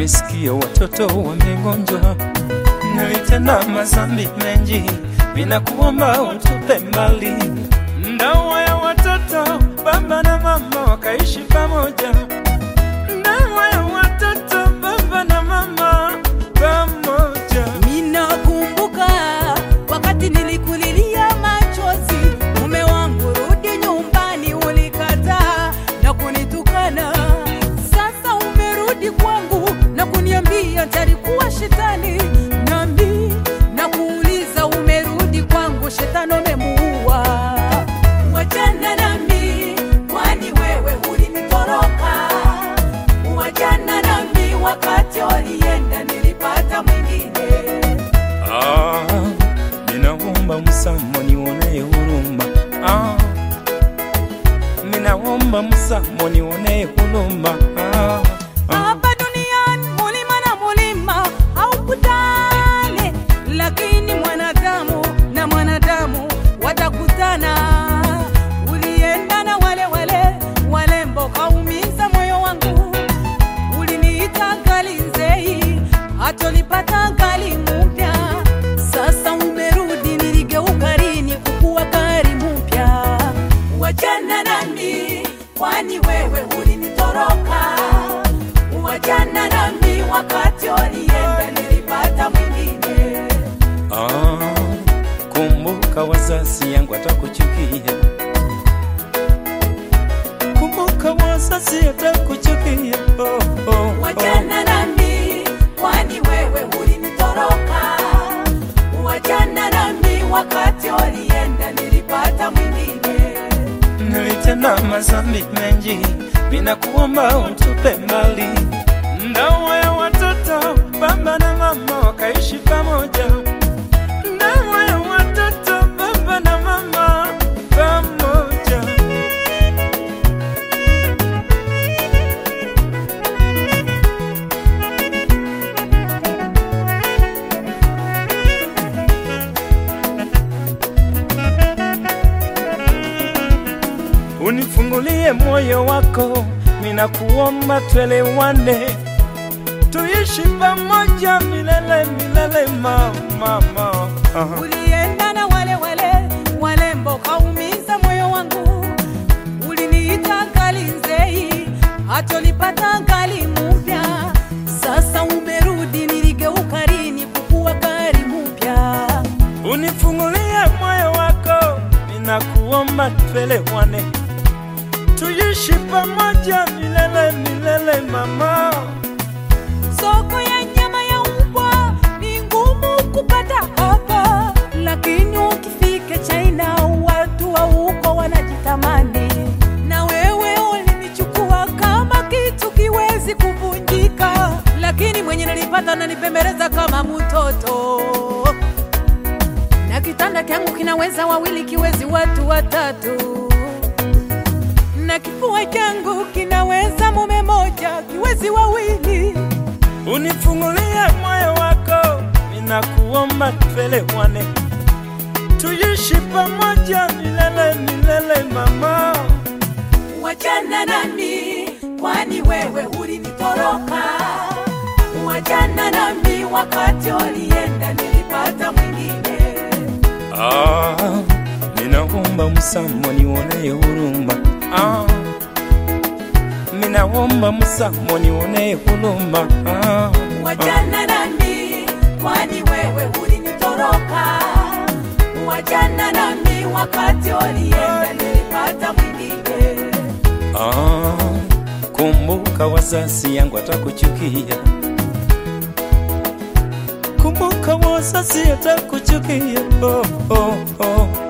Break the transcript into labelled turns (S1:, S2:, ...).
S1: nimesikia watoto wamegonjwa, nilitenda mazambi mengi, ninakuomba utupe mbali. Ndoa ya watoto, baba na mama wakaishi pamoja. Ndoa ya watoto, baba na mama pamoja.
S2: Ninakumbuka wakati nilikulilia machozi, mume wangu, rudi nyumbani, ulikataa na kunitukana. Sasa umerudi kwangu na kuniambia ntalikuwa shetani, nami na kuuliza, umerudi kwangu, shetani umemuua. Wachana nami, kwani wewe ulinitoroka. Wachana nami, wakati ulienda nilipata mwingine.
S1: Ah, ninaomba msamo nionee huruma. Ah, ninaomba msamo nionee huruma. Ah, ah.
S2: Hapa duniani mulima na mulima haukutane, lakini mwanadamu na mwanadamu watakutana. Ulienda na wale wale walembo, kaumiza moyo wangu. Uliniita gali nzei, hatolipata gali mpya. Sasa umerudi, niligeuka lini kukuwa gari mpya? Wachana nami, kwani wewe ulinitoroka. Wachana nami, wakati ulienda nilipata mwingine.
S1: Ah, kumbuka wazazi yangu atakuchukia. Kumbuka wazazi atakuchukia. Oh, oh, oh.
S2: Wachana nami, kwani wewe ulinitoroka. Wachana nami, wakati ulienda nilipata mwingine.
S1: Nilitenda mazambi mengi, ninakuomba utupe mbali. Ndoa ya watoto, baba na mama wakaishi pamoja. Ndoa ya watoto, baba na mama pamoja. Unifungulie moyo wako, ninakuomba twelewane, tuishi pamoja milele milele, mama, mama. Aha.
S2: Ulienda na wale wale walembo, kaumiza moyo wangu. Uliniita gali nzei, hatolipata gali mpya. Sasa umerudi, niligeuka lini kukuwa gari mpya?
S1: Unifungulie moyo wako, ninakuomba twelewane, tuishi pamoja milele milele, mama.
S2: Soko ya nyama ya mbwa ni ngumu kupata hapa, lakini ukifika China watu wa huko wanajitamani. Na wewe ulinichukua kama kitu kiwezi kuvunjika, lakini mwenye nilipata nanipembeleza kama mtoto, na kitanda kyangu kinaweza wawili, kiwezi watu watatu na kifua changu kinaweza mume moja, kiwezi wawili.
S1: Unifungulie moyo wako, ninakuomba twelewane, tuishi pamoja milele milele, mama.
S2: Wachana nami, kwani wewe ulinitoroka. Wachana nami, wakati ulienda nilipata mwingine.
S1: Ah, ninaomba msamo nionee huruma. Ah, ninaomba msamo nionee huruma. Ah,
S2: Wachana nami, kwani wewe ulinitoroka. Wachana nami, wakati ulienda nilipata mwingine.
S1: ah, kumbuka wazazi yangu atakuchukia. Kumbuka wazazi atakuchukia. Oh, oh, oh.